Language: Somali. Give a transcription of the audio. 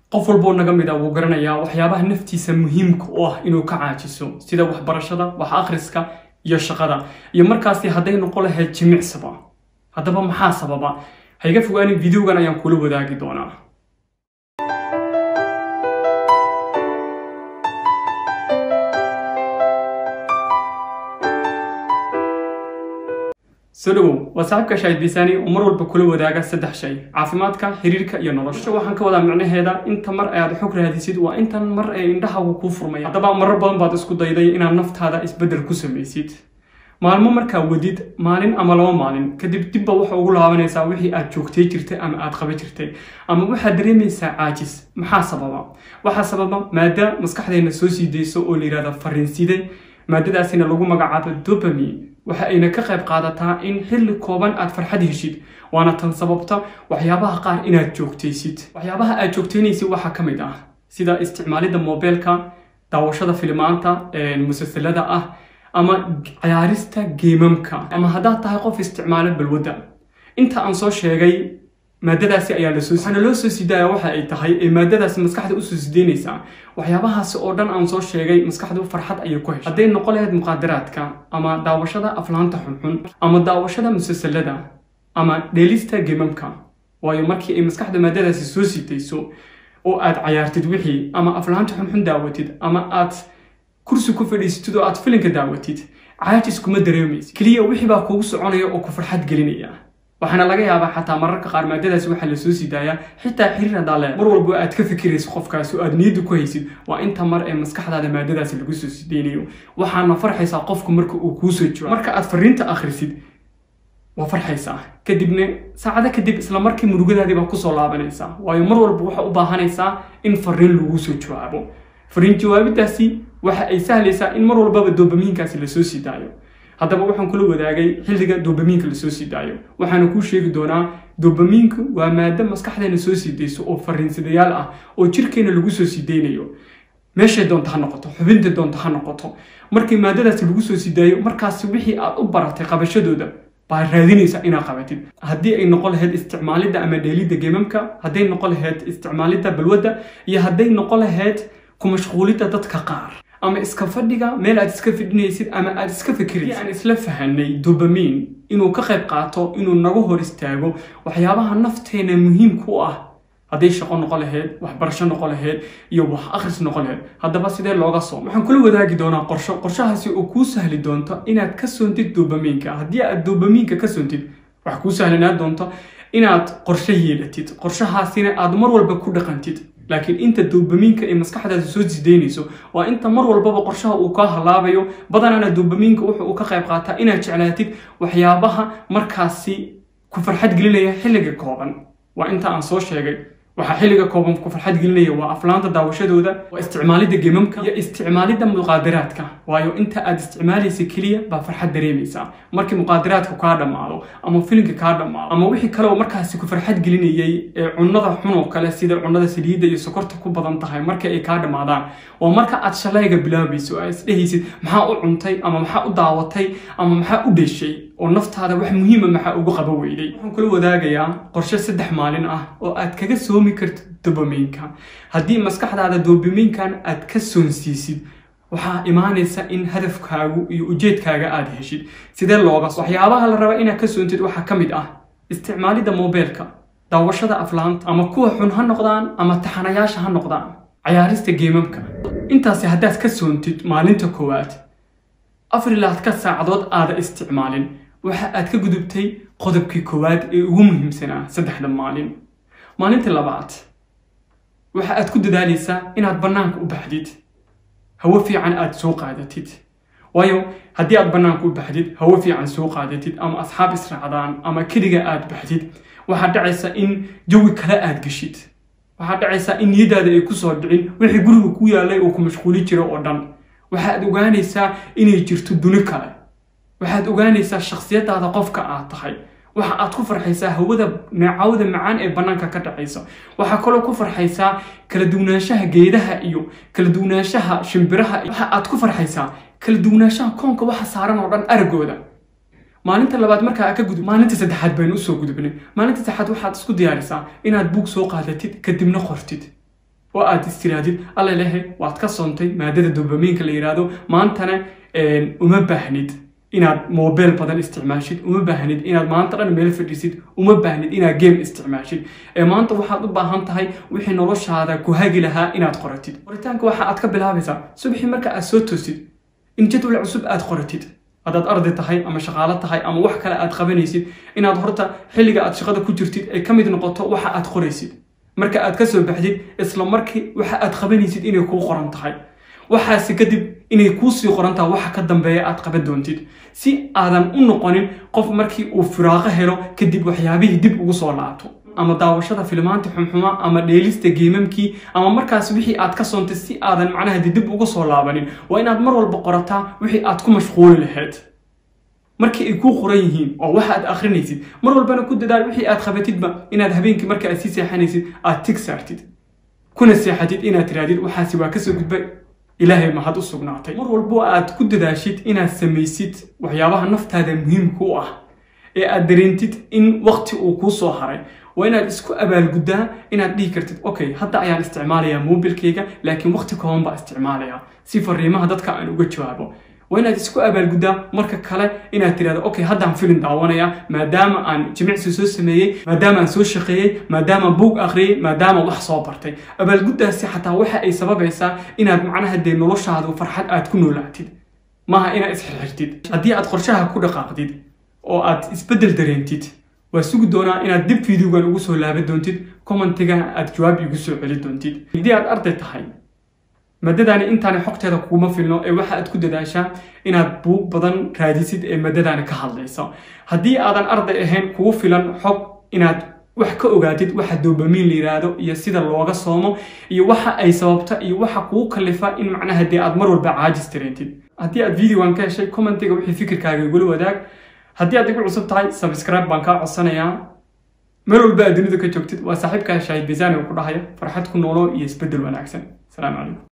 qof walboo naga mid a wuu garanayaa waxyaabaha naftiisa muhiimka u ah inuu ka caajiso sida waxbarashada wax akhriska iyo shaqada iyo markaasi hadday noqon lahayd jimicsaba haddaba maxaa sababa hayga fogaanin videogan ayaan kula wadaagi doonaa soo dhawow waa saaxiibka shaahidbisaani oo mar walba kula wadaaga saddex shay caafimaadka xiriirka iyo nolosha waxaan ka wadaa micnaheeda inta mar aad xog raadisid waa intan mar ee indhahagu kuu furmaya haddaba marar badan baad isku dayday inaad naftaada isbeddel ku samaysid maalmo markaa wadid maalin ama laba maalin kadib dibba waxa ugu laabanaysaa wixii aad joogtay jirtay ama aad qaba jirtay ama waxaad dareemaysaa caajis maxaa sababa waxaa sababa maada maskaxdeenna soo sii dayso oo la yidhahda fariinside maadadaasina lagu magacaabo dopamine waxa ayna ka qayb qaadataa in xilli kooban aad farxad heshid waana tan sababta waxyaabaha qaar inaad joogtaysid waxyaabaha aad joogtaynaysid waxaa ka mid ah sida isticmaalidda mobeelka daawashada filimaanta musalsalada ah ama ciyaarista geemamka ama haddaad tahay qof isticmaala balwadda inta aan soo sheegay maadadaasi ayaa lasoo waxaana loo soo sidaaya waxa ay tahay ee maadadaasi maskaxda usoo sideynaysaa waxyaabahaasi oo dhan aan soo sheegay maskaxdu farxad ayay ku heshay hadday noqon lahayd muqaadaraadka ama daawashada aflaanta xunxun ama daawashada musalsalada ama dheelista gemamka waayo markii ay maskaxda maadadaasi soo sitayso oo aad cayaartid wixii ama aflaanta xunxun daawatid ama aad kursi ku fadhiisatid oo aad filinka daawatid caajis kuma dareemaysid keliya wixii baa kuugu soconaya oo ku farxad gelinaya waxaana laga yaabaa xataa mararka qaar maadadaasi waxaa lasoo sii daayaa xitaa xiriir haddaa le mar walba aad ka fikirayso qofkaasi oo aad niyadda ku haysid waa inta mar ee maskaxdaada maadadaasi lagu soo sideynayo waxaana farxaysaa qofku marka uu kuu soo jiro marka aad fariinta akhrisid waa farxaysaa kadibna saacado kadib isla markii murugadaadii baa kusoo laabanaysaa waayo mar walba waxa u baahanaysaa in fariin lagu soo jawaabo fariin jawaabidaasi waxa ay sahlaysaa in mar walbaba doobamiinkaasi lasoo sii daayo haddaba waxaan kula wadaagay xilliga doobamiinka lasoo sii daayo waxaana kuu sheegi doonaa doobamiinku waa maado maskaxdeena soo sii dayso oo fariinsadayaal ah oo jirkeena lagu soo sii daynayo meeshay doonta ha noqoto xubinta doonta ha noqoto markii maadadaasi lagu soo sii daayo markaasi wixii aad u baratay qabashadooda baa raadinaysa inaad qabatid haddii ay noqon lahayd isticmaalidda ama dheelidda gemamka hadday noqon lahayd isticmaalidda balwadda iyo hadday noqon lahayd ku mashquulidda dadka qaar ama iska fadhiga meel aad iska fidhinaysid ama aad iska fikiraysid aan isla fahanay dobamin inuu ka qayb qaato inuu naga hor istaago waxyaabaha nafteena muhiimka u ah hadday shaqo noqon lahayd waxbarasho noqon lahayd iyo wax akhris noqon lahayd haddaba sidee looga soo waxaan kula wadaagi doonaa qorsho qorshahaasi oo kuu sahli doonto inaad ka soontid dobaminka haddii aad dobaminka ka soontid wax kuu sahlinaa doonto inaad qorsho yeelatid qorshahaasina aad mar walba ku dhaqantid laakiin inta doobamiinka ee maskaxdaada soo sideynayso waa inta mar walbaba qorshaha uu kaa halaabayo badanaana doobamiinka wuxuu uu ka qayb qaataa inaad jeclaatid waxyaabaha markaasi ku farxad gelinaya xilliga kooban waa inta aan soo sheegay waxaa xilliga kooban ku farxad gelinaya waa aflaanta daawashadooda waa isticmaalidda gemamka iyo isticmaalidda muqaadaraadka waayo inta aad isticmaalaysa keliya baa farxad dareemaysaa markii muqaadaraadka kaa dhammaado ama filinka kaa dhammaado ama wixii kale oo markaasi ku farxad gelinayay ee cunnada xun oo kale sida cunnada saliidda iyo sokorta ku badan tahay marka ay kaa dhammaadaan waa marka aad shalayga bilaabayso aad isdhehaysid maxaa u cuntay ama maxaa u daawatay ama maxaa u dheshay oo naftaada wax muhiima maxaa ugu qaba weyday waxaan kula wadaagayaa qorshe saddex maalin ah oo aad kaga soomi kartid dobaminka haddii maskaxdaada dobaminkan aad ka soonsiisid waxaa imaanaysa in hadafkaagu iyo ujeedkaaga aad heshid sidee looga waxyaabaha la raba inaad ka soontid waxaa ka mid ah isticmaalidda mobeelka daawashada aflaanta ama kuwa xun ha noqdaan ama taxanayaasha ha noqdaan cayaarista geemamka intaasi haddaad ka soontid maalinta koowaad afar ilaa ka saacadood aada isticmaalin waxa aad ka gudubtay qodobkii koowaad ee ugu muhiimsanaa saddexda maalin maalinta labaad waxa aad ku dadaalaysaa inaad bannaanka u baxdid hawo fiican aad soo qaadatid waayo haddii aad bannaanka u baxdid hawo fiican soo qaadatid ama asxaab israacdaan ama keliga aad baxdid waxaad dhacaysa in jawi kale aad geshid waxaad dhacaysaa in niyadaada ay kusoo dhicin wixii guriga ku yaalay oo ku mashquuli jira oo dhan waxaad ogaanaysaa inay jirto duni kale waxaad ogaanaysaa shakhsiyadaada qofka aad tahay waxa aad ku farxaysaa hawada neecawda macaan ee bannaanka ka dhacaysa waxaa kaloo ku farxaysaa kala duwanaanshaha geedaha iyo kala duwanaanshaha shimbiraha waxa aad ku farxaysaa kala duwanaanshaha koonka waxa saaran oo dhan aragooda maalinta labaad markaa ka gudub maalinta saddexaad baynu usoo gudubnay maalinta saddexaad waxaad isku diyaarisaa inaad buug soo qaadatid kadibna qortid oo aad istiraadid alla lehe waad ka soontay maadada dopamiinka la yidhaahdo maantana uma baahnid inaad mobile badan isticmaashid uma baahnid inaad maanta dhan meel fadhiisid uma baahnid inaad game isticmaashid ee maanta waxaad u baahan tahay wixii noloshaada ku hagi lahaa inaad qoratid qoritaanka waxa aad ka bilaabaysaa subaxii marka aad soo toosid in jadwal cusub aad qoratid haddaad arday tahay ama shaqaalo tahay ama wax kale aad qabanaysid inaad horta xilliga aad shaqada ku jirtid ay ka mid noqoto waxa aad qoraysid marka aad ka soo baxdid isla markii waxa aad qabanaysid inay kuu qoran tahay waxaase kadib inay kuusii qoran tahay waxa ka dambeeya aad qaban doontid si aadan u noqonin qof markii uu firaaqo helo kadib waxyaabihii dib ugu soo laabto ama daawashada filmaanta xumxuma ama dheelista geemamkii ama markaas wixii aad ka soontay si aadan macnaha dib ugu soo laabanin waa inaad mar walba qorataa wixii aad ku mashquuli lahayd markii ay kuu qoran yihiin oo waxa aad akhrinaysid mar walbana ku dadaal wixii aad qabatidba inaad habeenkii marka aad sii seexanaysid aad tig saartid kuna seexatid inaad tirahdid waxaasi waa kasoo gudbay ilaahay mahad u sugnaatay mar walbo aad ku dadaashid inaad samaysid waxyaabaha naftaada muhiimka u ah ee aad dareentid in waqti uu kuu soo haray waa inaad isku abaalguddaa inaad dhihi kartid okay hadda ayaan isticmaalayaa mobilkayga laakiin waqti kooban baa isticmaalayaa si fariimaha dadka aan uga jawaabo waa inaad isku abaalguddaa marka kale inaad tirahdo okay haddaan filin daawanayaa maadaama aan jimicsi soo sameeyey maadaama aan soo shaqeeyey maadaama buug akhriyey maadaama wax soo bartay abaalguddaasi xataa waxa ay sababaysaa inaad macnaha dee noloshaadu farxad aad ku noolaatid maaha inaad isxirxirtid haddii aad qorshaha ku dhaqaaqdid oo aad isbeddel dareentid waa sugi doonaa inaad dib fideogan ugu soo laaban doontid commentigana aad jawaab igu soo celi doontid haddii aad arday tahay maadadaani intaani xogteeda kuguma filno ee waxa aad ku dadaashaa inaad buug badan raadisid ee maadadaani ka hadlayso haddii aadan arday ahayn kugu filan xog inaad wax ka ogaatid waxa dopamiin la yiraahdo iyo sida looga soomo iyo waxa ay sababta iyo waxa kugu kalifa in macnaha dee aad mar walba caajis dareentid haddii aad videogan ka heshay commentiga wixii fikirkaaga igula wadaag haddii aad igu cusub tahay subscribe baan kaa codsanayaa meel walba aad dunida ka joogtid waa saaxiibkaa shaahid bisaani oo ku dhahaya farxad ku noolo iyo isbeddel wanaagsan asalaamu calaykum